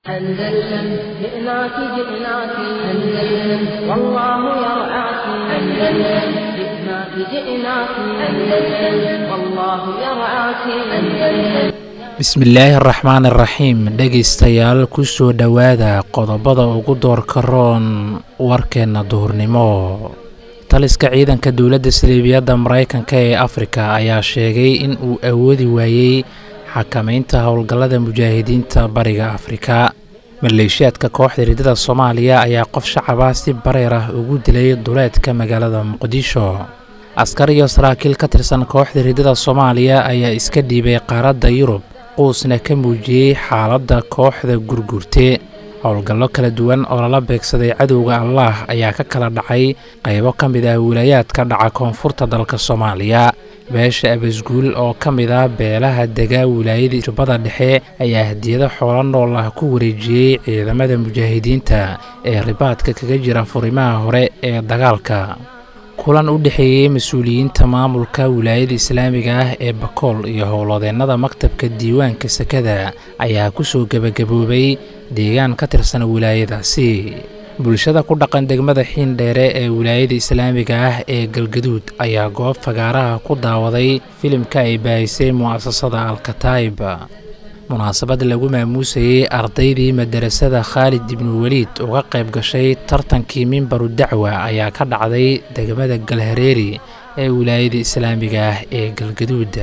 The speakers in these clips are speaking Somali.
أندلسن جئناك جئناك أندلسن والله يرعاك أندلسن جئناك جئناك أندلسن والله يرعاك أندلسن bismillaahi araxmaan iraxiim dhegaystayaal kusoo dhowaada qodobada ugu doorka roon warkeenna duhurnimo taliska ciidanka dowladda saliibiyadda maraykanka ee afrika ayaa sheegay in uu awoodi waayey xakamaynta howlgallada mujaahidiinta bariga afrika maleeshiyaadka kooxda riddada soomaaliya ayaa qof shacaba si bareer ah ugu dilay duleedka magaalada muqdisho askar iyo saraakiil ka tirsan kooxda riddada soomaaliya ayaa iska dhiibay qaaradda yurub quusna ka muujiyey xaaladda kooxda gurgurte howlgallo kala duwan oo lala beegsaday cadowga allaah ayaa ka kala dhacay qaybo ka mid ah wilaayaadka dhaca koonfurta dalka soomaaliya beesha abasguul oo ka mid ah beelaha degaa wilaayada jubbada dhexe ayaa hadiyado xoolo nool ah ku wareejiyey ciidamada mujaahidiinta ee ribaadka kaga jira furimaha hore ee dagaalka kulan u dhexeeyey mas-uuliyiinta maamulka wilaayada islaamiga ah ee bakool iyo howlodeennada maktabka diiwaanka sekada ayaa kusoo gebagaboobay deegaan ka tirsan wilaayadaasi bulshada ku dhaqan degmada xiindheere ee wilaayada islaamiga ah ee galgaduud ayaa goob fagaaraha ku daawaday filimka ay baahisay mu'asasada alkataib munaasabad lagu maamuusayey ardaydii madarasada khaalid ibnu weliid uga qayb gashay tartankii mimbaru dacwa ayaa ka dhacday degmada galhareeri ee wilaayada islaamiga ah ee galgaduud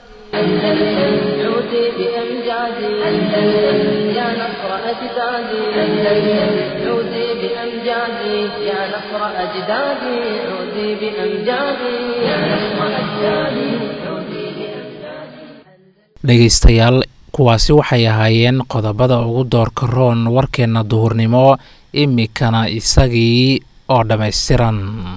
dhegaystayaal kuwaasi waxay ahaayeen qodobada ugu doorka roon warkeenna duhurnimo imikana isagii oo dhammaystiran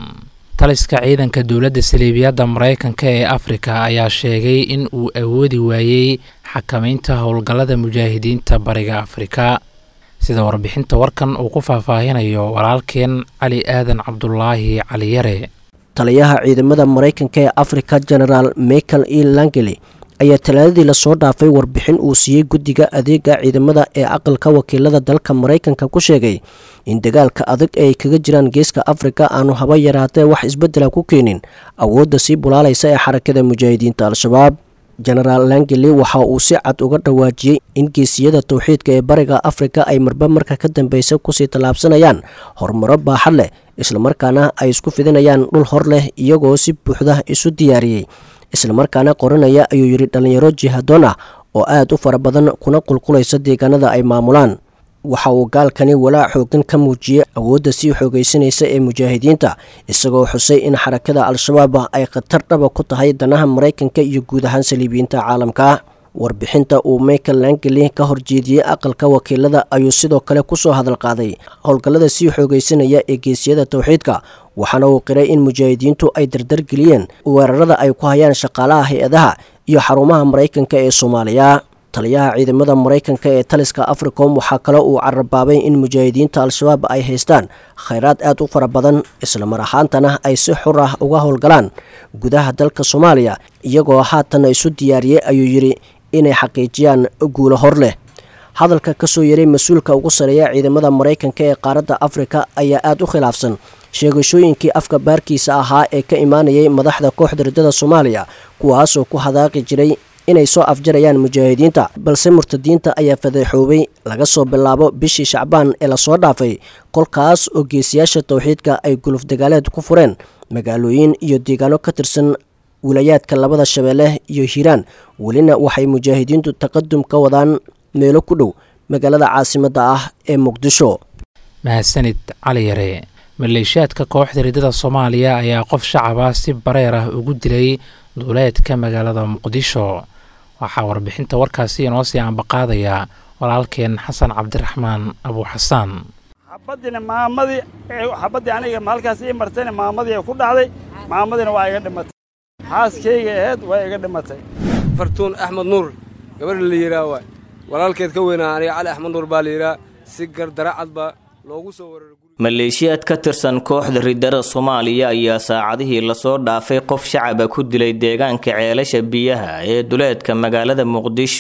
taliska ciidanka dowladda saliibiyadda maraykanka ee afrika ayaa sheegay in uu awoodi waayey xakamaynta howlgallada mujaahidiinta bariga afrika sida warbixinta warkan uu ku faahfaahinayo walaalkeen cali aadan cabdulaahi caliyare taliyaha ciidamada maraykanka ee afrika genaraal michael e langeli ayaa talaadadii lasoo dhaafay warbixin uu siiyey guddiga adeega ciidamada ee aqalka wakiilada dalka maraykanka ku sheegay in dagaalka adag ee ay kaga jiraan geeska afrika aanu haba yaraatee wax isbeddela ku keenin awoodda sii bulaalaysa ee xarakada mujaahidiinta al-shabaab genaraal langeli waxa uu si cad uga dhawaajiyey in geesiyada towxiidka ee bariga afrika ay marba marka ka dambeysa kusii tallaabsanayaan horumaro baaxad leh islamarkaana ay isku fidinayaan dhul hor leh iyagoo si buuxda isu diyaariyey islamarkaana qoranaya ayuu yidhi dhallinyaro jihadoon ah oo aad u fara badan kuna qulqulaysa deegaanada ay maamulaan waxa uu gaalkani walaac xoogan ka muujiyey awoodda sii xoogaysanaysa ee mujaahidiinta isagoo xusay in xarakada al-shabaab ay khatar dhaba ku tahay danaha maraykanka iyo guud ahaan saliibiyiinta caalamka warbixinta uu michael langeli ka horjeediyey aqalka wakiilada ayuu sidoo kale kusoo hadal qaaday howlgallada sii xoogaysanaya ee geesiyada towxiidka waxaana uu qiray in mujaahidiintu ay dardargeliyeen weerarada ay ku hayaan shaqaalaha hay-adaha iyo xarumaha maraykanka ee soomaaliya taliyaha ciidamada maraykanka ee taliska africom waxaa kale uu carabaabay in mujaahidiinta al-shabaab ay haystaan khayraad aad u fara badan islamar ahaantana ay si xur ah uga howlgalaan gudaha dalka soomaaliya iyagoo haatanna isu diyaariyey ayuu yidhi inay xaqiijiyaan guulo hor leh hadalka kasoo yaray mas-uulka ugu sareeya ciidamada maraykanka ee qaaradda afrika ayaa aad u khilaafsan sheegashooyinkii afka baarkiisa ahaa ee ka imaanayay madaxda kooxda riddada soomaaliya kuwaasoo ku hadaaqi jiray inay soo afjarayaan mujaahidiinta balse murtadiinta ayaa fadeexoobay laga soo bilaabo bishii shacbaan ee lasoo dhaafay kolkaas oo geesiyaasha towxiidka ay guluf dagaaleed ku fureen magaalooyin iyo deegaano ka tirsan wilayaadka labada shabeelle iyo hiiraan welina waxay mujaahidiintu taqadum ka wadaan meelo ku dhow magaalada caasimadda ah ee muqdisho mahadsanid cali yare maleeshiyaadka kooxda riddada soomaaliya ayaa qof shacaba si bareer ah ugu dilay duuleedka magaalada muqdisho waxaa warbixinta warkaasi inoo sii ambaqaadaya walaalkeen xasan cabdiraxmaan abuuxasaan xabaddiina maamadii xabaddii aniga halkaas ii martayna maamadii ku dhacday maamadiina waa iga dhimatay xaaskayga ahayd waa iga dhimatay fartuun axmed nuur gabadha la yidhaah waay walaalkeed ka weynaa aniga cali axmed nuur baa la yidhaah si gardaracad baa loogu soo weeraray maleeshiyaad ka tirsan kooxda riddada soomaaliya ayaa saacadihii lasoo dhaafay qof shacaba ku dilay deegaanka ceelasha biyaha ee duleedka magaalada muqdisho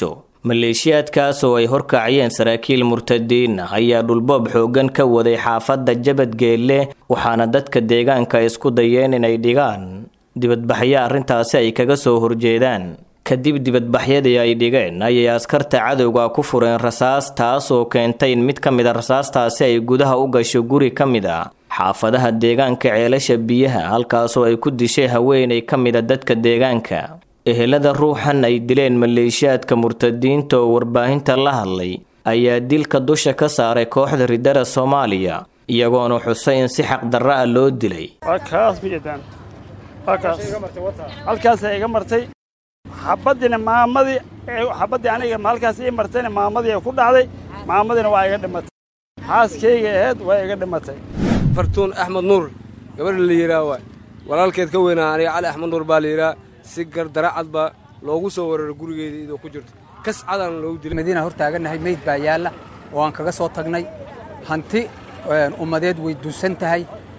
maleeshiyaadkaas oo ay horkaciyeen saraakiil murtadiin ah ayaa dhulboob xooggan ka waday xaafadda jabadgeelle waxaana dadka deegaanka isku dayeen inay dhigaan dibadbaxyo arrintaasi ay kaga soo horjeedaan kadib dibadbaxyadii ay dhigeen ayay askarta cadowga ku fureen rasaas taas oo keentay in mid ka mid a rasaastaasi ay gudaha u gasho guri ka mid a xaafadaha deegaanka ceelasha biyaha halkaasoo ay ku dishay haweenay ka mid a dadka deegaanka ehelada ruuxan ay dileen maleeshiyaadka murtadiinta oo warbaahinta la hadlay ayaa dilka dusha ka saaray kooxda ridada soomaaliya iyagoona xusay in si xaqdarra ah loo dilay waa kaas ma jeedaan waa kaas halkaasay iga martay xabaddiina maamadii xabaddii aniga halkaas ii martayna maamadii ku dhacday maamadiina waa iga dhimatay xaaskayga ahayd waa iga dhimatay fartuun axmed nuur gabadha la yidhaa waay walaalkeed ka weynaa aniga cali axmed nuur baa la yidhaa si gardaracad baa loogu soo weeraray gurigeeda idoo ku jirto kas cadaan loogu dilay madiina hor taagannahay meyd baa yaalla oo aan kaga soo tagnay hanti ummadeed way duusan tahay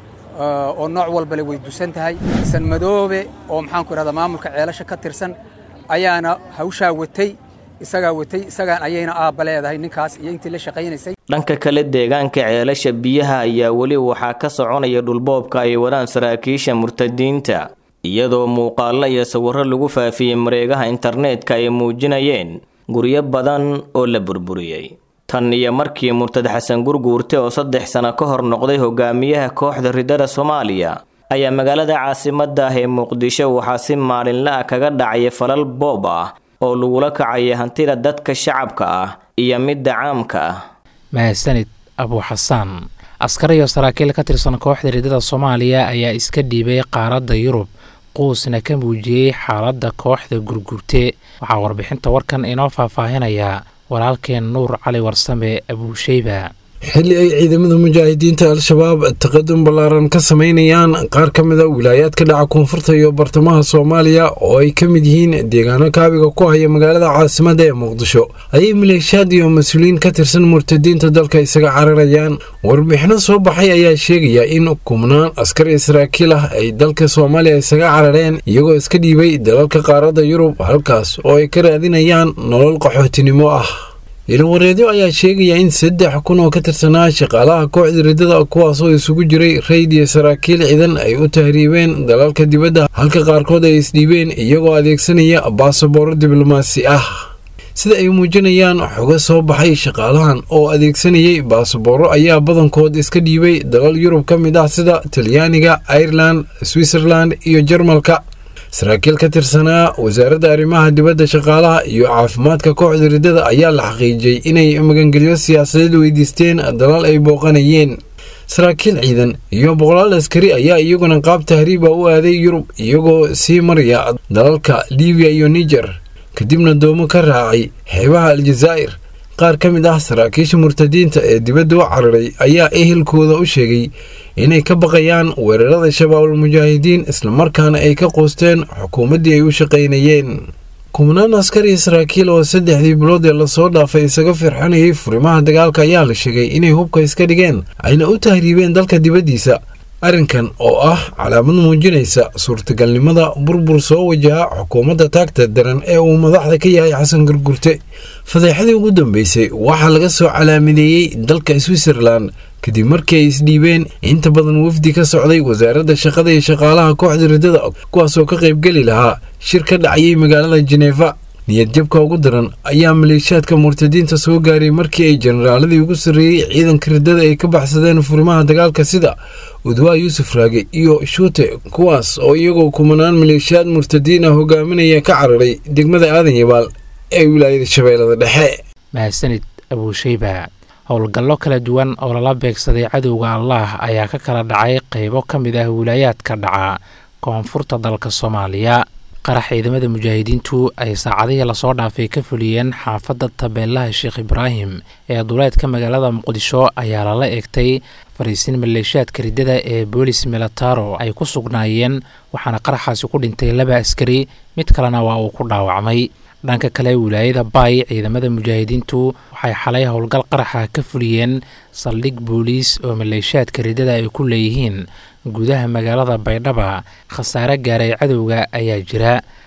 oo nooc walbale way duusan tahay san madoobe oo maxaanku idhahdaa maamulka ceelasha ka tirsan ayaana hawshaa watay isagaa watay isagaan ayayna aabba leedahay ninkaas iyo intii la shaqaynaysay dhanka kale deegaanka ceelasha biyaha ayaa weli waxaa ka soconaya dhulboobka ay wadaan saraakiisha murtadiinta iyadoo muuqaallo iyo sawirro lagu faafiyey mareegaha internetka ay muujinayeen guryo badan oo la burburiyey tan iyo markii murtad xasan gurguurte oo saddex sano ka hor noqday hogaamiyaha kooxda ridada soomaaliya ayaa magaalada caasimadda ah ee muqdisho waxaa si maalinla ah kaga dhacaya falal boob ah oo lagula kacaya hantida dadka shacabka ah iyo midda caamka ah mahadsanid abu xasaan askar iyo saraakiil ka tirsan kooxda ridada soomaaliya ayaa iska dhiibay qaaradda yurub quusna ka muujiyey xaaladda kooxda gurgurte waxaa warbixinta warkan inoo faahfaahinayaa walaalkeen nuur cali warsame abuusheyba xilli ay ciidamada mujaahidiinta al-shabaab taqadum ballaaran ka sameynayaan qaar ka mid a wilaayaadka dhaca koonfurta iyo bartamaha soomaaliya oo ay ka mid yihiin deegaano kaabiga ku haya magaalada caasimadda ee muqdisho ayay maleeshiyaad iyo mas-uuliyiin ka tirsan murtadiinta dalka isaga cararayaan warbixino soo baxay ayaa sheegaya in kumnaan askar iyo saraakiil ah ay dalka soomaaliya isaga carareen iyagoo iska dhiibay dalalka qaaradda yurub halkaas oo ay ka raadinayaan nolol qaxootinimo ah ilawareedyo ayaa sheegaya in saddex kun oo ka tirsanaa shaqaalaha kooxda ridada kuwaasoo isugu jiray rayd iyo saraakiil ciidan ay u tahriibeen dalalka dibadda halka qaarkood ay isdhiibeen iyagoo adeegsanaya baasabooro diblomaasi ah sida ay muujinayaan xogo soo baxay shaqaalahan oo adeegsanayay baasabooro ayaa badankood iska dhiibay dalal yurub ka mid ah sida talyaaniga ireland switzerland iyo jarmalka saraakiil ka tirsanaa wasaaradda arrimaha dibadda shaqaalaha iyo caafimaadka kooxda ridada ayaa la xaqiijiyey inay magangelyo siyaasadeed weydiisteen dalal ay booqanayeen saraakiil ciidan iyo boqolaal askari ayaa iyaguna qaab tahriiba u aaday yurub iyagoo sii maraya dalalka libiya iyo niger kadibna doomo ka raacay xeebaha aljazaa'ir qaar ka mid ah saraakiisha murtadiinta ee dibadda u cararay ayaa ehelkooda u sheegay inay ka baqayaan weerarada shabaabul mujaahidiin islamarkaana ay ka qoosteen xukuumaddii ay u shaqaynayeen kubnaan askar iyo saraakiil oo saddexdii bilood ee lasoo dhaafay isaga firxanayay furimaha dagaalka ayaa la sheegay inay hubka iska dhigeen ayna u tahriibeen dalka dibaddiisa arrinkan oo ah calaamad muujinaysa suurtagalnimada burbur soo wajaha xukuumadda taagta daran ee uu madaxda ka yahay xasan gurgurte fadeexadii ugu dambeysay waxaa laga soo calaamadeeyey dalka switzerland kadib markii ay isdhiibeen inta badan wafdi ka socday wasaaradda shaqada iyo shaqaalaha kooxda ridada kuwaasoo ka qaybgeli lahaa shir ka dhacayay magaalada jeneefa niyadjabka ugu daran ayaa maleeshiyaadka murtadiinta soo gaaray markii ay jenaraaladii ugu sarreeyey ciidanka ridada ay ka baxsadeen furimaha dagaalka sida udwaa yuusuf raage iyo shuute kuwaas oo iyagoo kumanaan maleeshiyaad murtadiin ah hogaaminaya ka cararay degmada aadan yabaal ee wilaayada shabeellada dhexe mahadsanid abuusheyba howlgallo kala duwan oo lala beegsaday cadowga allaah ayaa ka kala dhacay qeybo ka mid ah wilaayaadka dhaca koonfurta dalka soomaaliya qarax ciidamada mujaahidiintu ay saacadihii lasoo dhaafay ka fuliyeen xaafadda tabeelaha sheekh ibraahim ee duleedka magaalada muqdisho ayaa lala eegtay fariisin maleeshiyaadka riddada ee boolis milataro ay ku sugnaayeen waxaana qaraxaasi ku dhintay laba askari mid kalena waa uu ku dhaawacmay dhanka kale wilaayada baay ciidamada mujaahidiintu waxay xalay howlgal qaraxa ka fuliyeen saldhig booliis oo maleeshiyaadka riddada ay ku leeyihiin gudaha magaalada baydhaba khasaare gaaray cadowga ayaa jira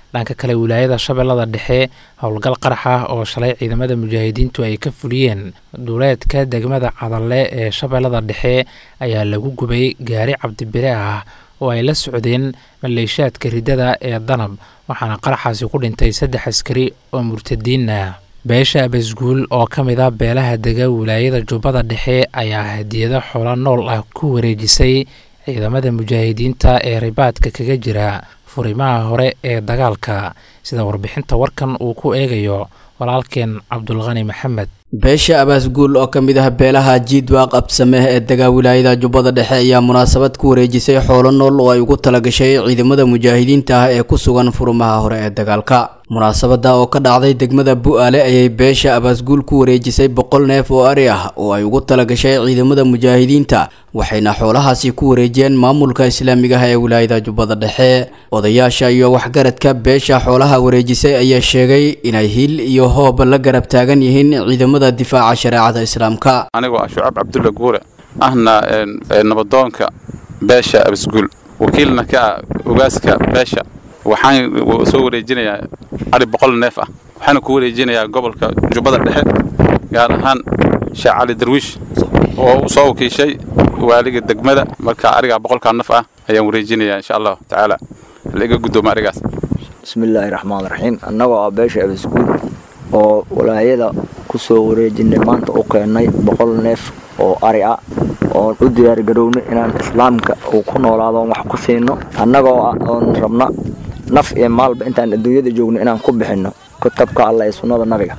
dhanka kale wilaayada shabeellada dhexe howlgal qarax ah oo shalay ciidamada mujaahidiintu ay ka fuliyeen duuleedka degmada cadalle ee shabeellada dhexe ayaa lagu gubay gaari cabdibire ah oo ay la socdeen maleeshaadka riddada ee danab waxaana qaraxaasi ku dhintay saddex askari oo murtadiin ah beesha abasguul oo ka mid a beelaha dega wilaayada jubbada dhexe ayaa hadiyado xoolo nool ah ku wareejisay ciidamada mujaahidiinta ee ribaadka kaga jira furimaha hore ee dagaalka sida warbixinta warkan uu ku eegayo walaalkeen cabdulqani maxamed beesha abaasguul oo ka mid ah beelaha jiidwaaq absameh ee degaa wilaayada jubbada dhexe ayaa munaasabad ku wareejisay xoolo nool oo ay ugu talagashay ciidamada mujaahidiinta ah ee ku sugan furumaha hore ee dagaalka munaasabada oo ka dhacday degmada bu-aale ayay beesha abaasguul ku wareejisay boqol neef oo ari ah oo ay ugu talagashay ciidamada mujaahidiinta waxayna xoolahaasi ku wareejiyeen maamulka islaamiga ah ee wilaayada jubbada dhexe odayaasha iyo waxgaradka beesha xoolaha wareejisay ayaa sheegay inay hil iyo hoob la garab taagan yihiin ciidamada difaaca shareecada islaamka anigoo ah shucaab cabdulla guure ahna nabadoonka beesha abasguul wakiilna ka ah ogaaska beesha waxaan soo wareejinayaa ari boqol neef ah waxaana ku wareejinayaa gobolka jubbada dhexe gaar ahaan sheekh cali darwiish oo u soo wakiishay waaliga degmada marka arigaa boqolkaa naf ah ayaan wareejinayaa insha allahu tacaala laiga guddooma arigaas bismillaahi raxmaan raxiim annagoo ah beesha abasguul oo walaayada ku soo wareejinay maanta u keennay boqol neef oo ari ah oon u diyaargarownay inaan islaamka uu ku noolaado oon wax ku siino annagoo ah oon rabna naf iyo maalba intaan adduunyada joogno inaan ku bixinno kutabka alla ee sunnada nabiga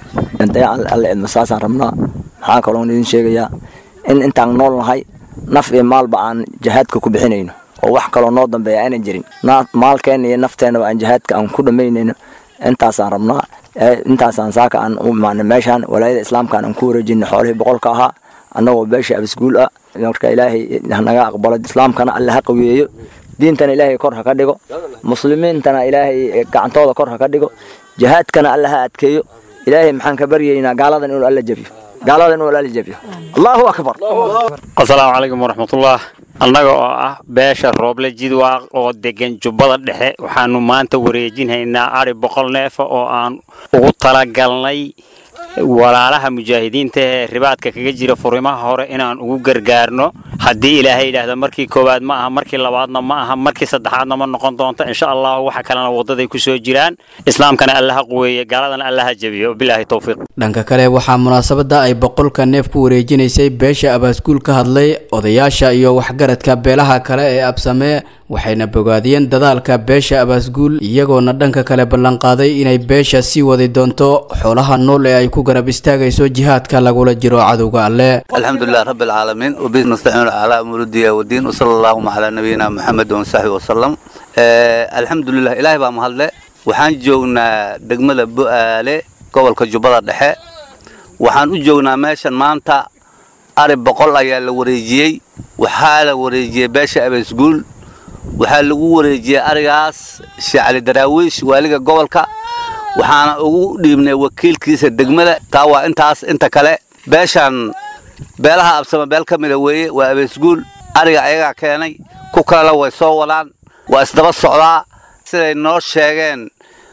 alle idma saasaan rabnaa maxaa kaloon idin sheegayaa in intaan nool nahay naf iyo maalba aan jihaadka ku bixinayno oo wax kaloo noo dambeeya aanan jirin maalkeenna iyo nafteennaba aan jihaadka aan ku dhammaynayno intaasaan rabnaa intaasaan saaka aan u imaanay meeshaan walaayada islaamkaan aan ku wareejinay xoolihii boqolka ahaa annagoo beesha abasguul ah marka ilaahay hanaga aqbalo islaamkana alle ha qaweeyo diintana ilaahay kor ha ka dhigo muslimiintana ilaahay gacantooda kor ha ka dhigo jihaadkana alle ha adkeeyo ilaahay maxaan ka baryaynaa gaaladan inuu alla jabiyo gaaladan inuu alla jabiyo allahu akbar asalaamu calaykum waraxmatullah annaga oo ah beesha rooble jidwaaq oo degan jubbada dhexe waxaanu maanta wareejinhaynaa ari boqol neefa oo aan ugu talagalnay walaalaha mujaahidiinta ee ribaadka kaga jira furimaha hore inaan ugu gargaarno haddii ilaahay yidhaahdo markii koowaad ma aha markii labaadna ma aha markii saddexaadna ma noqon doonto insha allahu waxa kalena waddaday ku soo jiraan islaamkana allaha quweeye gaaladana allaha jabiyo bilaahi towfiiq dhanka kale waxaa munaasabada ay boqolka neef ku wareejinaysay beesha abaasguul ka hadlay odayaasha iyo waxgaradka beelaha kale ee absamee waxayna bogaadiyeen dadaalka beesha abaasguul iyagoona dhanka kale ballanqaaday inay beesha sii wadi doonto xoolaha nool ee ay ku garab istaagayso jihaadka lagula jiro cadowga alle alxamdulilah rabbi alcaalamiin wabi nastaciinu calaa umuuri diya wadiin wasala allahuma calaa nabiyina maxamed wasaxbi wasalam alxamdulilah ilaahay baa mahadle waxaan joognaa degmada bu-aale gobolka jubbada dhexe waxaan u joognaa meeshan maanta ari boqol ayaa la wareejiyey waxaa la wareejiyey beesha abaasguul waxaa lagu wareejiyey arigaas sheekh cali daraawiish waaliga gobolka waxaana ugu dhiibnay wakiilkiisa degmada taa waa intaas inta kale beeshan beelaha absama beel ka mida weeye waa abeesguul ariga ayagaa keenay ku kalena way soo wadaan waa isdaba socdaa siday noo sheegeen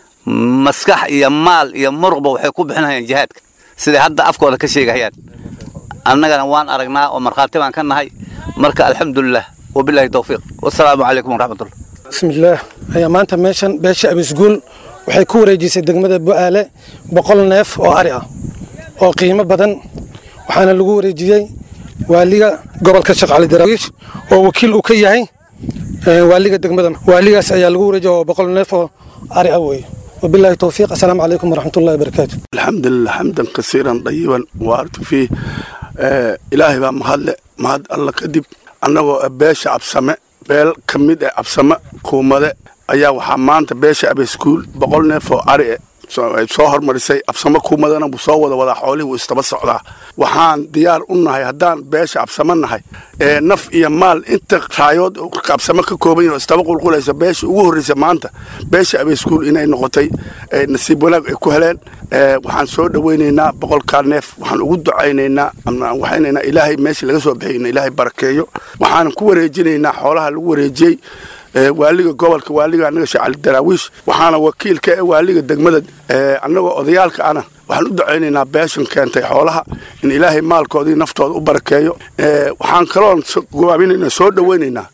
maskax iyo maal iyo muruqba waxay ku bixinayaan jihaadka siday hadda afkooda ka sheegahayaan annagana waan aragnaa oo markhaati baan ka nahay marka alxamdulilah wabilaahi towfiiq wasalaamu calaykum waraxmatullah bismillaah ayaa maanta meeshan beesha abisguul waxay ku wareejisay degmada bu-aale boqol neef oo ari ah oo qiimo badan waxaana lagu wareejiyey waaliga gobolka sheekh cali daraawiish oo wakiil uu ka yahay waaliga degmada waaligaas ayaa lagu wareejiyay oo boqol neef oo ari ah weeye وبالله التوفيق السلام عليكم ورحمة الله وبركاته الحمد لله حمدا كثيرا طيبا وارت فيه آه إلهي بقى مهد مهد الله كدب أنه باشا عبسمة بيل كميد عبسمة كومة ayaa waxaa maanta beesha abeskuul boqol neef oo ari ay soo hormarisay absamo kuumadana buu soo wada wadaa xoolihii wuu istaba socdaa waxaan diyaar u nahay haddaan beesha absamo nahay ee naf iyo maal inta raayood absamo ka kooban yahin oo istaba qulqulaysa beesha ugu horreysa maanta beesha abeskuul inay noqotay nasiib wanaag ay ku heleen waxaan soo dhowaynaynaa boqolkaa neef waxaan ugu ducaynaynaa waxaynaynaa ilaahay meesha laga soo bixiyna ilaahay barakeeyo waxaan ku wareejinaynaa xoolaha lagu wareejiyey waaliga gobolka waaliga annaga sheekh cali daraawiish waxaana wakiil ka waaliga degmada annagoo odayaalka ana waxaan u ducaynaynaa beeshan keentay xoolaha in ilaahay maalkoodii naftooda u barakeeyo waxaan kaloon gobaabinaynaa soo dhowaynaynaa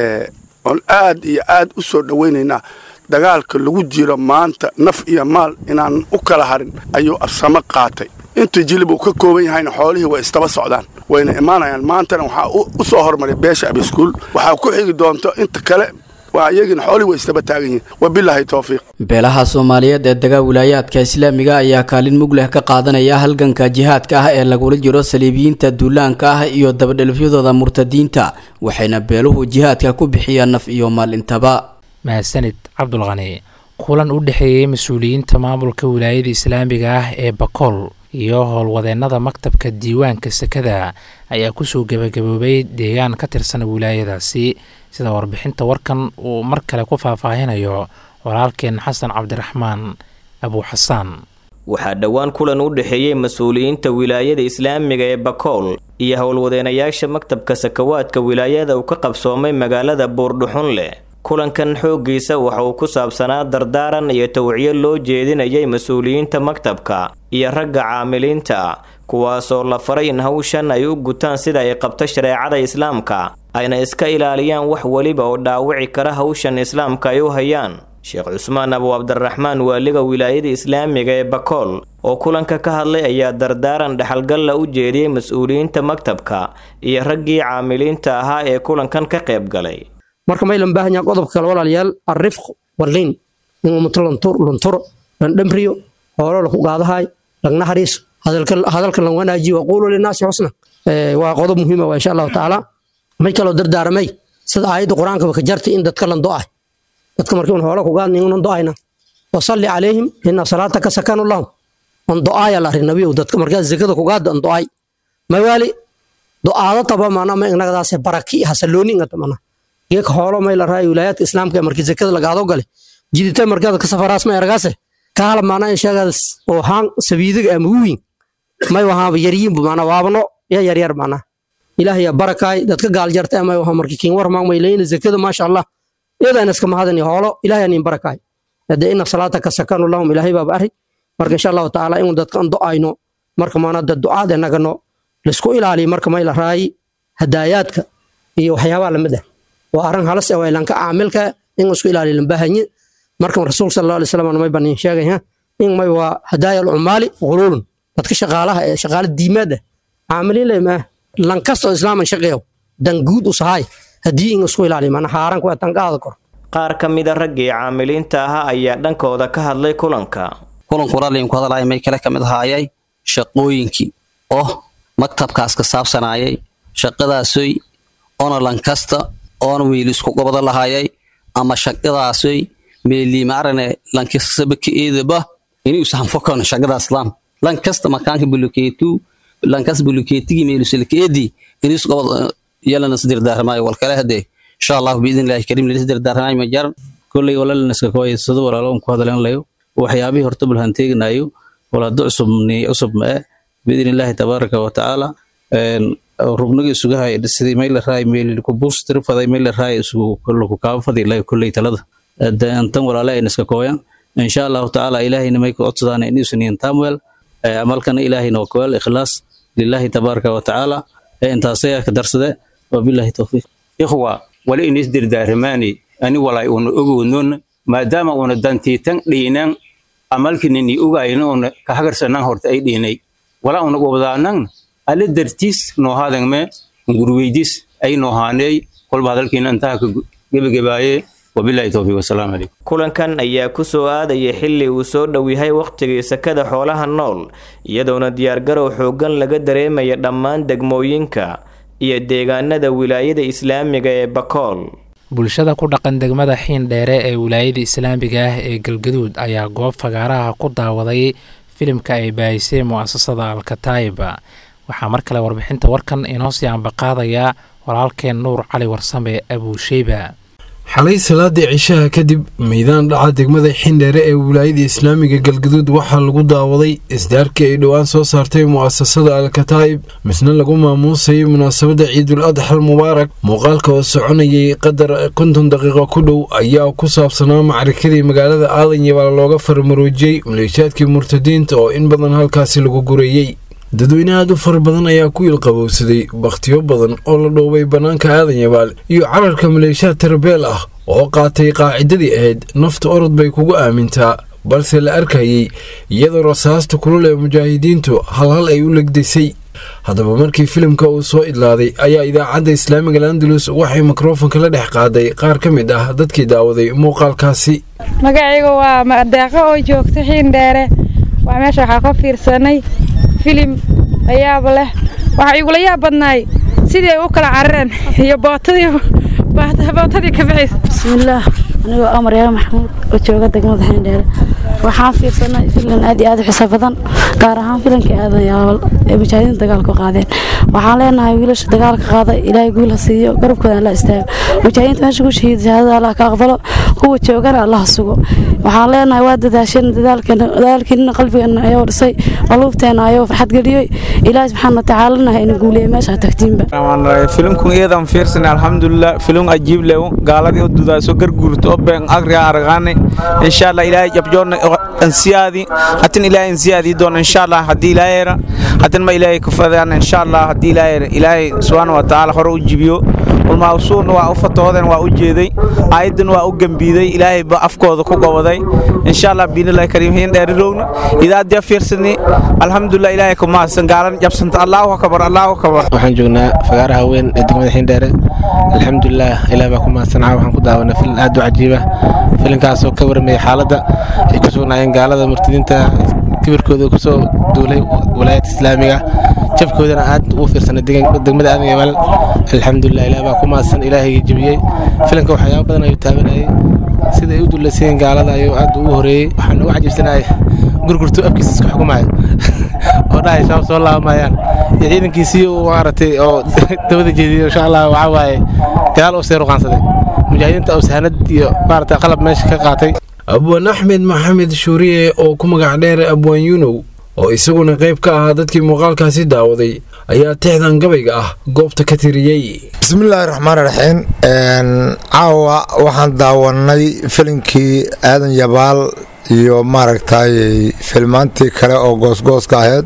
oon aad iyo aad u soo dhowaynaynaa dagaalka lagu jiro maanta naf iyo maal inaan u kala harin ayuu absamo qaatay inta jilib uu ka kooban yahayna xoolihii way istaba socdaan wayna imaanayaan maantana waxaa u soo hormaray beesha abiskuul waxaa ku xigi doonto inta kale waa iyagina xoolihii way istaba taagan yihiin wabilaahi towfiiq beelaha soomaaliyeed ee dagaa wilaayaadka islaamiga ayaa kaalin mug leh ka qaadanaya halganka jihaadka ah ee lagula jiro saliibiyiinta duulaanka ah iyo dabadhelfyadooda murtadiinta waxayna beeluhu jihaadka ku bixiyaan naf iyo maal intaba mahadsanid cabdulqani kulan u dhexeeyey mas-uuliyiinta maamulka wilaayada islaamiga ah ee bakool iyo howlwadeennada maktabka diiwaanka sekada ayaa kusoo gebagaboobay deegaan ka tirsan wilaayadaasi sida warbixinta warkan uu mar kale ku faahfaahinayo walaalkeen xasan cabdiraxmaan abuuxasaan waxaa dhowaan kulan u dhexeeyey mas-uuliyiinta wilaayada islaamiga ee bakool iyo howlwadeenayaasha maktabka sakawaadka wilaayada uu ka qabsoomay magaalada buurdhuxunleh kulankan xooggiisa waxa uu ku saabsanaa dardaaran iyo tawciyo loo jeedinayay mas-uuliyiinta maktabka iyo ragga caamiliinta kuwaasoo la faray in hawshan ay u gutaan sida ay qabto shareecada islaamka ayna iska ilaaliyaan wax weliba oo dhaawici kara hawshan islaamka ay u hayaan sheekh cusmaan abu cabdiraxmaan waaliga wilaayada islaamiga ee bakool oo kulanka ka hadlay ayaa dardaaran dhexalgalla u jeediyey mas-uuliyiinta maktabka iyo raggii caamiliinta ahaa ee kulankan ka qayb galay marka maylan baahan yaha qodobka kale walaalayaal arrifq walliin in ummato lunturo landhamriyo hoolo laku qaadahay lagna hariiso hadalka lan wanaajiyo waquulu linaasi xusna waa qodob muhiima waa insha allahu tacaala may kaloo dardaaramay sida aayadda qur-aankaba ka jartay in dadka lan do-ay dadka markii un hoola ku qaadni unan do-ayna wasalli calayhim ina salaataka sakanu lahum on do-aaya la arrin nabiyow dadka markaa zakada ku qaada on do-ay mawaali do-aado taba mana ma inagadaase baraki hasallooni ingata mana geeka hoolo may la raay wilaayaadka islaamka markii zakada lagaado gale jidita markaad ka safaraas may argaase kaala maana sheegadas oo haan sabiidiga ama wiin may wahaaba yaryiinbu maana waabno ya yaryar maana ilaah ya barakaay dadka gaal jarta ama waha markii kiin war maagmay leeyna zakada maasha allah iyadaan iska mahadani hoolo ilaah nin barakaay hada ina salaata ka sakanu lahum ilaahay baaba arri marka insha allahu tacaala inuu dadka an do-ayno marka maana dad ducaad nagano laisku ilaaliyo marka may la raayi hadaayaadka iyo waxyaabaha lamid ah waa arrin halas ah ilanka caamilka in isku ilaaliyo lambahanye marka rasuulka sal allahu alay slam may banin sheegaya in may waa hadaaya alcumaali guluulun dadka shaqaalaha ee shaqaala diimaad ah caamiliin leh maa lankastoo islaaman shaqeeyo dan guud u sahay haddii in isku ilaaliyo maana haaranku waa tanqaada kor qaar ka mida raggii caamiliinta ahaa ayaa dhankooda ka hadlay kulanka kulanku raalliinku hadalaya may kale ka mid ahaayay shaqooyinkii oo maktabkaas ka saabsanaayay shaqadaasoy oona lankasta oona wiil isku gobada lahaayay ama shaqadaasoy meeliimaarane lankasabaka eedaba inuu sahanfokan shaqadaas laan lankasta makaanka bulukeetu lankas bulukeetigi meelusalkeedi inuu gobad yalana isdirdaarmaayo walkale hadee insha allahu biidnillahi kariim lala isdirdaarmaayo ma jaran kolley walaalanaska kooyaysado walaalo ku hadalanayo waxyaabihii horta bulhan teeganayo walaado cusub cusub ma eh biidnillahi tabaaraka wa tacaala rugniga isuga hay sidii mayla raay meel ku boostir faday mayla raay isugu kullu ka fadi lay kullay talada antan walaala ay iska kooyan insha Allah taala ilaahina may ku codsadaan in isniin tamwel amalkana ilaahina waa kool ikhlaas lillahi tabaaraka wa taala intaasay ka darsade wa billahi tawfiq ikhwa wala in isdirdaarmaani ani walay una ogoonon maadaama una dantiitan dhiinan amalkinini ogayno una ka hagarsanan horta ay dhiinay wala una gobdaanan alle dartiis noohaadangme ngurweydis ay noohaaney kolba hadalkiina intaha ka gebagabaaye wabilahi towfiiq wasalaamu calaykum kulankan ayaa ku soo aadaya xilli uu soo dhow yahay wakhtigii sakada xoolaha nool iyadoona diyaargarow xooggan laga dareemaya dhammaan degmooyinka iyo deegaanada wilaayada islaamiga ee bakool bulshada ku dhaqan degmada xiin dheere ee wilaayada islaamiga ah ee galgaduud ayaa goob fagaaraha ku daawaday filimka ay baahisay mu'asasada alkataiba waxaa mar kale warbixinta warkan inoo sii ambaqaadaya walaalkeen nuur cali warsame abuusheyba xalay salaadii cishaha kadib meydaan dhaca degmada xindheere ee wilaayada islaamiga galgaduud waxaa lagu daawaday isdaarkii ay dhowaan soo saartay mu'asasada alkataa'ib misna lagu maamuusayay munaasabadda ciidul adxal mubaarak muuqaalka oo soconayay qadar konton daqiiqo ku dhow ayaa ku saabsanaa macarikadii magaalada aadan yabaal looga farmaroojiyey maleeshaadkii murtadiinta oo in badan halkaasi lagu gureeyey dadweyne aad u fara badan ayaa ku ilqabowsaday bakhtiyo badan oo la dhoobay bannaanka aadan yabaal iyo cararka maleeshaad tarbeel ah oo qaatay qaacidadii ahayd nafta orod bay kugu aamintaa balse la arkayay iyadoo rasaasta kulul ee mujaahidiintu halhal ay u legdaysay haddaba markii filimka uu soo idlaaday ayaa idaacadda islaamiga landalus waxay mikrofonka la dhex qaaday qaar ka mid ah dadkii daawaday muuqaalkaasi magacayga waa madeeqo oo joogta xiindheere waa meesha waxaa ka fiirsanay filim layaab leh waxaa igula yaab badnaay sidii ay u kala carareen iyo bootadii bootadii ka bixaysa bismillaah anigoo amar yaa maxamuud oo jooga degmada xiindheere waxaan fiirsanay filan aad iyo aad u xisaab badan gaar ahaan filankii aadan yaabal ee mujaahidiinta dagaalka qaadeen waxaan leenahay wiilasha dagaalka qaada ilaahay guul ha siiyo garabkooda alla istaago mujaahidiinta meesha ku shahiida shahaadada allah ka aqbalo kuwa joogana allah sugo waxaan leenahay waa dadaasheen dadaalkiina qalbigeena ayuu dhisay qaluubteena ayuu farxad geliyey ilaahay subxaana watacaalana ha ina guuliyey meesha tagtiinba filimkun iyadan fiirsanay alxamdulilah filim ajiib lew gaaladii u dudaaso garguurto oo been agriga aragaane insha allah ilaahay jabjoona ansiyaadi hatin ilaahay ansiyaadi doon insha allah haddii ilaahayra hatin ma ilaahay kufadaan insha allah haddii ilaahayra ilaahay subxaana wa tacaala hore u jibiyo ulmaawsuurna waa u fatooden waa u jeeday aayaddan waa u gembiiday ilaahay ba afkooda ku goboday insha allah biinillahi kariim hiin dheerirowna idaadya fiirsani alxamdulilah ilaahay ku mahadsan gaalan jabsanta allahu akbar allahu akbar waxaan joognaa fagaaraha weyn ee degmada xiindheere alxamdulilah ilaah baa ku mahadsanaa waxaan ku daawanay filin aad u cajiiba filinkaasoo ka warramaya xaaladda ay ku sugnaayeen gaalada murtadiinta kibirkooda kusoo duulay walaayadda islaamiga jabkoodana aad ugu fiirsanay degmada aadan yabaal alxamdulilah ilaah baa ku mahadsan ilaahayga jebiyey filinka waxyaaba badan ayuu taabanayay sida ay u dulaysayiin gaalada ayuu aad ugu horeeyey waxaan ugu cajibsanahay gurgurtu afkiisa isku xukumaya oo dhahay shaab soo laabamayaan iyo ciidankiisii uu maaragtay oo dabada jeediyey insha allah waxaa waaye gadaal uu sii ruqaansaday mujaahidiinta uu sahanad iyo maaragtay qalab meesha ka qaatay abwaan axmed maxamed shuuriye oo ku magac dheer abwaan yunow oo isaguna qayb ka ahaa dadkii muuqaalkaasi daawaday ayaa tixdan gabayga ah goobta ka tiriyey bismillaahi raxmaan raxiim caawa waxaan daawanay filinkii aadan yabaal iyo maaragtay filmaantii kale oo goosgooska ahayd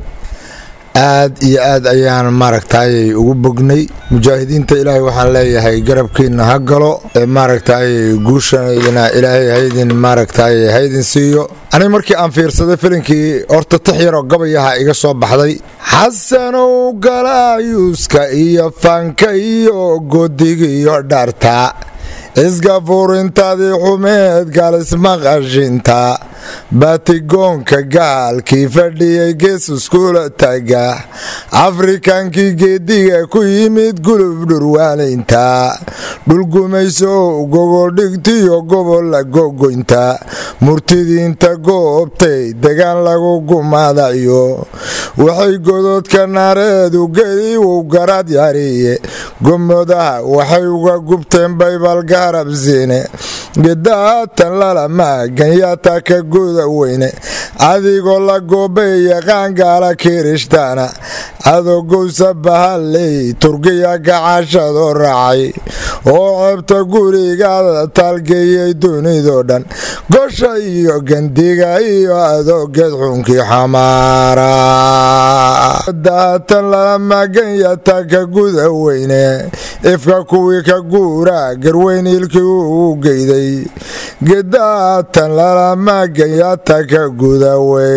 aad iyo aad ayaan maaragtay ugu bognay mujaahidiinta ilaahay waxaan leeyahay garabkiina ha galo maaragtay guushana ilaahay haydin maaragtay haydin siiyo aniga markii aan fiirsaday filinkii horta tix yaroo gabayaha iga soo baxday xasanow galaayuuska iyo fanka iyo godiga iyo dharta iska fuurintadii xumeed gaalismaqashinta batigoonka gaalkii fadhiyey gees iskula taga afrikankii geediga ku yimid gulub dhurwaanaynta dhulgumayso gogoldhigtiyo gobolla gogoynta murtidiinta goobtay degaan lagu gumaadayo waxay gododka naareedu geli uu garad yariye gomodaha waxay uga gubteen baybalgarabsine gedaatan lalamaaganyaata ka guda weyne adigoo la goobay yaqaan gaala kirishtaana adogowsa bahalley turkiya gacashadoo raacay oo ceebta gurigaada taalgeeyey dunidoo dhan gosha iyo gandiga iyo adoogeed xunkii xamaara daatan lalamaganyata ka guda weyne ifka kuwii ka guuraa garweyn ilkii uu geyday gedaatan lalamaganyata ka guda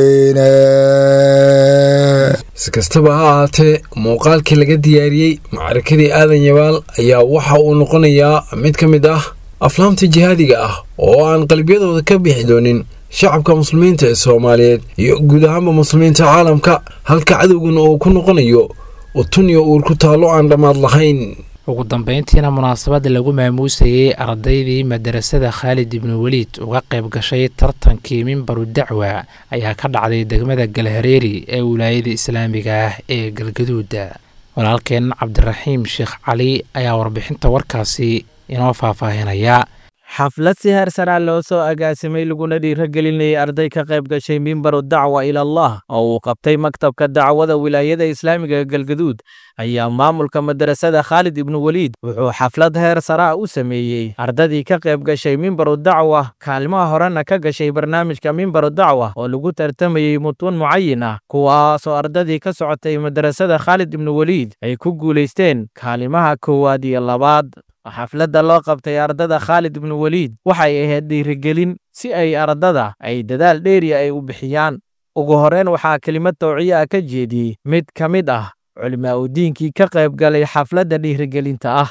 weyne si kastaba ha ahaatee muuqaalkii laga diyaariyey macrakadii aadan yabaal ayaa waxa uu noqonayaa mid ka mid ah aflaamta jihaadiga ah oo aan qalbiyadooda ka bixi doonin shacabka muslimiinta ee soomaaliyeed iyo guud ahaanba muslimiinta caalamka halka cadowguna uu ku noqonayo utun iyo uur ku taallo aan dhammaad lahayn ugu dambeyntiina munaasabadda lagu maamuusayey ardaydii madarasada khaalid ibnu weliid uga qayb gashay tartankii mimbaru dacwa ayaa ka dhacday degmada galhareeri ee wilaayada islaamiga ah ee galgaduuda walaalkeen cabdiraxiim sheekh cali ayaa warbixinta warkaasi inoo faahfaahinaya xaflad si heersanaa loo soo agaasimay laguna dhiiragelinayay arday ka qayb gashay mimbaru dacwa ilallah oo uu qabtay maktabka dacwada wilaayada islaamiga ee galgaduud ayaa maamulka madarasada khaalid ibnu weliid wuxuu xaflad heer saraa u sameeyey ardadii ka qayb gashay mimbaru dacwa kaalmaha horena ka gashay barnaamijka mimbaru dacwa oo lagu tartamayey mutuun mucayin ah kuwaasoo ardadii ka socotay madarasada khaalid ibnu weliid ay ku guulaysteen kaalimaha koowaad iyo labaad xafladda loo qabtay ardada khaalid ibnu weliid waxay ahayd dhiirigelin si ay ardada ay dadaal dheeriya ay u bixiyaan ugu horreyn waxaa kelimad tawciya ah ka jeediyey mid ka mid ah culimaa u diinkii ka qayb galay xafladda dhiirigelinta ah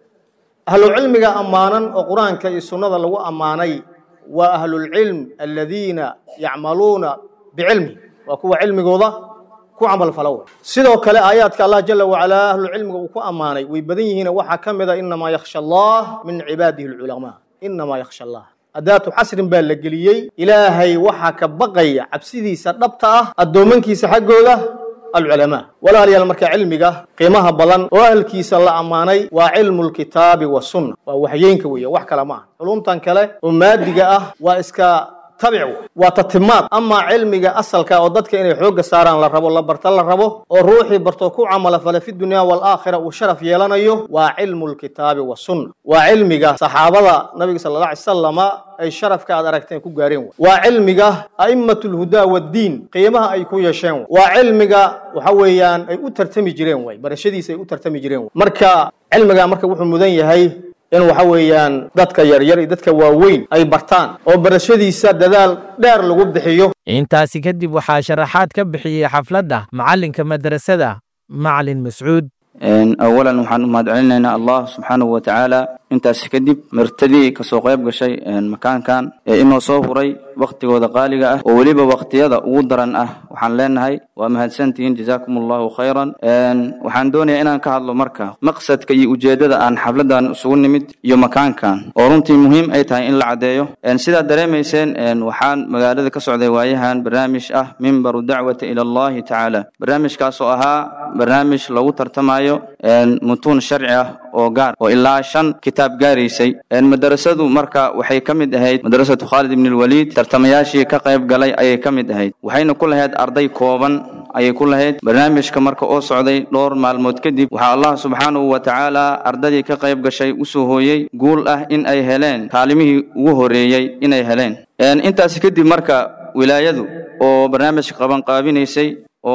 ahlucilmiga ammaanan oo qur-aanka iyo sunnada lagu ammaanay waa ahlulcilm aladiina yacmaluuna bicilmi waa kuwa cilmigooda ku camalfalow sidoo kale aayaadka allah jala wacalaa ahlucilmiga uu ku ammaanay way badan yihiin waxaa ka mid a inamaa yakhsha allah min cibaadihi alculamaa inamaa yakhsha allah adaatu xasrin baa la geliyey ilaahay waxaa ka baqaya cabsidiisa dhabta ah addoomankiisa xaggooda alculamaa walaalayaal marka cilmiga qiimaha badan oo ahalkiisa la ammaanay waa cilmu lkitaabi wasunna waa waxyeynka weeye wax kale ma aha culumtan kale oo maadiga ah waa iska tabic waa tatimaad amaa cilmiga asalka oo dadka inay xoogga saaraan la rabo la barta la rabo oo ruuxii barto ku camala fale fi dunya waalaakhira uu sharaf yeelanayo waa cilmu lkitaabi wasunna waa cilmiga saxaabada nabiga sala alla alay salama ay sharafka aad aragteen ku gaareen waa cilmiga a'immat lhudaa waddiin qiimaha ay ku yeesheen waa cilmiga waxa weeyaan ay u tartami jireen way barashadiisa ay u tartami jireen marka cilmiga marka wuxuu mudan yahay in waxa weeyaan dadka yaryar iyo dadka waaweyn ay bartaan oo barashadiisa dadaal dheer lagu bixiyo intaasi kadib waxaa sharaxaad ka bixiyey xafladda macallinka madrasada macalin mascuud awalan waxaan u mahadcelinaynaa allah subxaanahu wa tacaala intaasi kadib martadii kasoo qayb gashay makaankan ee inoo soo huray wakhtigooda qaaliga ah oo weliba wakhtiyada ugu daran ah waxaan leenahay waa mahadsantihiin jazaakum allahu khayran waxaan doonayaa inaan ka hadlo marka maqsadka iyo ujeeddada aan xafladan isugu nimid iyo makaankan oo runtii muhiim ay tahay in la caddeeyo sidaad dareemayseen waxaan magaalada ka socday waayahan barnaamij ah mimbaru dacwata ila allahi tacaala barnaamijkaas oo ahaa barnaamij lagu tartamayo mutuun sharci ah oo gaar oo ilaa shan kitaab gaaraysay madarasadu marka waxay ka mid ahayd madrasatu khaalid ibn lwaliid tartamayaashii ka qayb galay ayay ka mid ahayd waxayna ku lahayd arday kooban ayay ku lahayd barnaamijka marka oo socday dhowr maalmood kadib waxaa allah subxaanahu wa tacaala ardadii ka qayb gashay usoo hooyey guul ah in ay heleen kaalimihii ugu horeeyey inay heleen intaasi kadib marka wilaayadu oo barnaamijka qabanqaabinaysay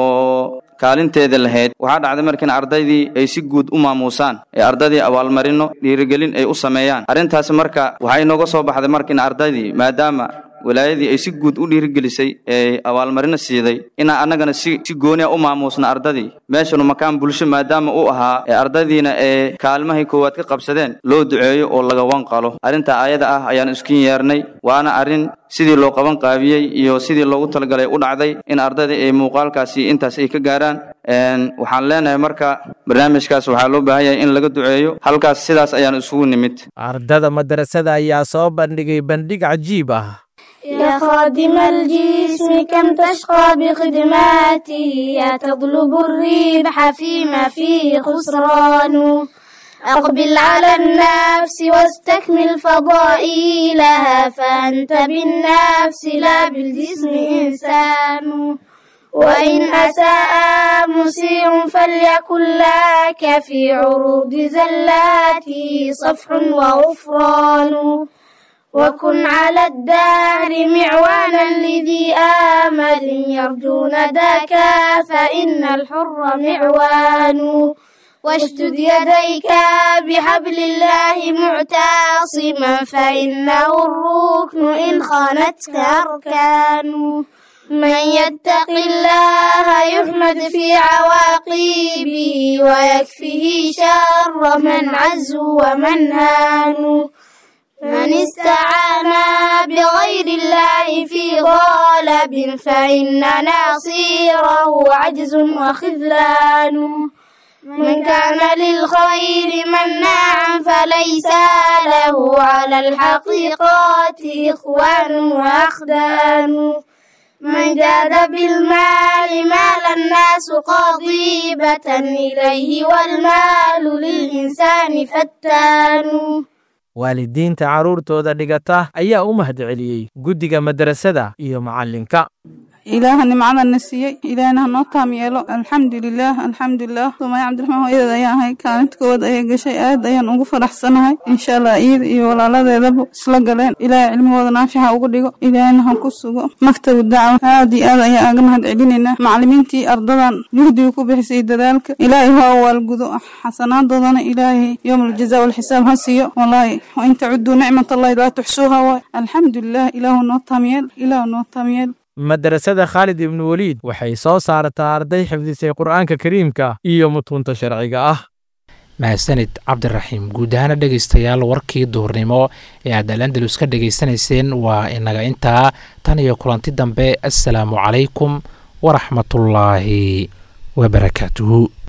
oo kaalinteeda lahayd waxaa dhacday markiin ardaydii ay si guud u maamuusaan ee ardaydii abaalmarino dhiirigelin ay u sameeyaan arrintaasi marka waxay nooga soo baxday markiin ardaydii maadaama wilaayadii ay si guud u dhiirigelisay ee abaalmarino siiday inaan annagana si si gooniya u maamuusna ardadii meeshanu makaan bulsho maadaama uu ahaa ee ardaydiina ee kaalmahay koowaad ka qabsadeen loo duceeyo oo laga wanqalo arrinta aayada ah ayaan iskin yeernay waana arrin sidii loo qaban qaabiyey iyo sidii loogu talagalay u dhacday in ardayda ay muuqaalkaasi intaas ay ka gaaraan waxaan leenahay marka barnaamijkaas waxaa loo baahan yahay in laga duceeyo halkaas sidaas ayaan isugu nimid ardada madrasada ayaa soo bandhigay bandhig cajiib ah يا خادم الجسم كم تشقى بخدماته يا تطلب الربح فيما فيه خسران أقبل على النفس واستكمل فضائلها فأنت بالنفس لا بالجسم إنسان وإن أساء مسيء فليكن لك في عروض زلاته صفح وغفران وكن على الدهر معوانا لذي آمل يرجون ذاك فإن الحر معوان واشدد يديك بحبل الله معتصما فإنه الركن إن خانتك أركان من يتق الله يحمد في عواقبه ويكفيه شر من عز ومن هان من استعان بغير الله في غالب فإن ناصيره عجز وخذلان من كان للخير مناعا فليس له على الحقيقات إخوان وأخدان من جاد بالمال مال الناس قضيبة إليه والمال للإنسان فتان waalidiinta carruurtooda dhigata ayaa u mahadceliyey guddiga madrasada iyo macallinka ilaaha nimcadana siiyey ilaahna hanoo taam yeelo alxamdulilaah alxamdulilah sumaya cabdiraxmaan hooyadeed ayaan ahay kaalinta koowaad ayay gashay aad ayaan ugu faraxsanahay insha allah iyada iyo walaaladeedaba isla galeen ilaahay cilmigooda naafixa uga dhigo ilaahna ha ku sugo maktabu dacwa aad iyo aad ayaan aga mahad celinaynaa macallimiintii ardadan juhdiga ku bixisay dadaalka ilaahay ha waalgudo xasanaaddoodana ilaahay yowm aljaza walxisaab ha siiyo wallaahi wain tacuduu nicmat allahi laa tuxsuuha waay alxamdulilah ilaahu noo taamyeel ilaahu noo taamyeel madrasada khaalid ibnu weliid waxay soo saartaa arday xifdisay qur'aanka kariimka iyo mutuunta sharciga ah mahadsanid cabdiraxiim guud ahaana dhegaystayaal warkii duhurnimo ee aad alandalus ka dhegaysanayseen waa inaga intaa tan iyo kulanti dambe assalaamu calaykum waraxmatullaahi wabarakaatuhu